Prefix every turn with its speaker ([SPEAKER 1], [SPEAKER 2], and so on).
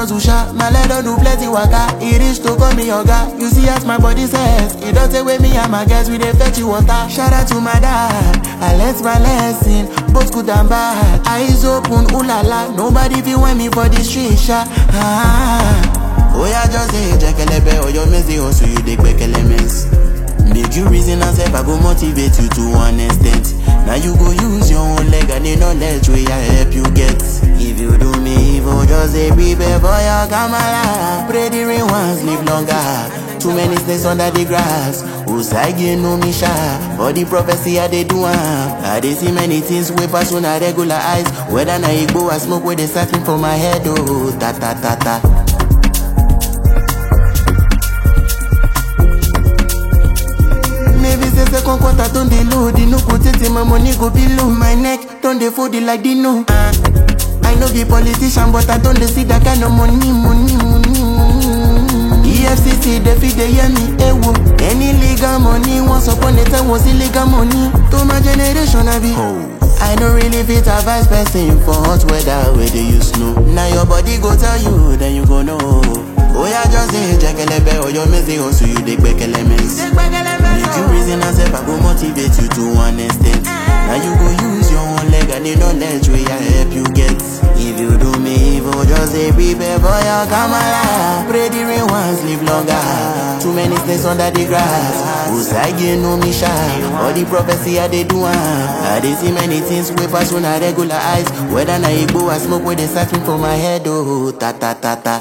[SPEAKER 1] hustle sha, my leg don do plenty waka. E reach to call me oga. You see as my body says, e don take away me and my guys we dey fetch you water. Shout out to my dad, I learnt my lesson, both good and bad. Eyes open, ooh la la, nobody fit want me for the street sha. Ah. Oh yeah, just say jekelebe or your messy hustle you dey gbekele mess. Make you reason and self, I go motivate you to one extent. Now you go use your own leg and the knowledge wey I help you get. If you do me evil, just say prepare for your kamala. Pray the rain once, live longer. Too many snakes under the grass. Usagi no me sha. For the prophecy I dey do am. I dey see many things wey pass on a regular eyes. Whether na igbo or smoke wey dey siphon for my head, oh ta ta ta ta. Maybe say second quarter don dey low, the no go tey my money go be low. My neck don dey fold it like Dino. Uh, I no be politician, but I don dey see that kind of money, money, money, money. EFCC dey fit dey hear me, ewo. Any legal money, once upon a time was illegal money. To my generation, I be. I no really fit advise person for hot weather where they use snow. Now your body go tell you, then you go know. Oh yeah, just say jekelebe or your messy hustle you dey gbekele mess. Make you reason and self, I go motivate you to one extent. Now you go use your own leg and the knowledge wey I help you get. If you do me evil, just say prepare for your kamala. Pray the rain once, live longer. Too many snakes under the grass. Usagi no me sha. All the prophecy I dey do am. I dey see many things wey pass on a regular eyes. Whether na igbo or smoke wey dey siphon for my head, oh ta ta ta ta.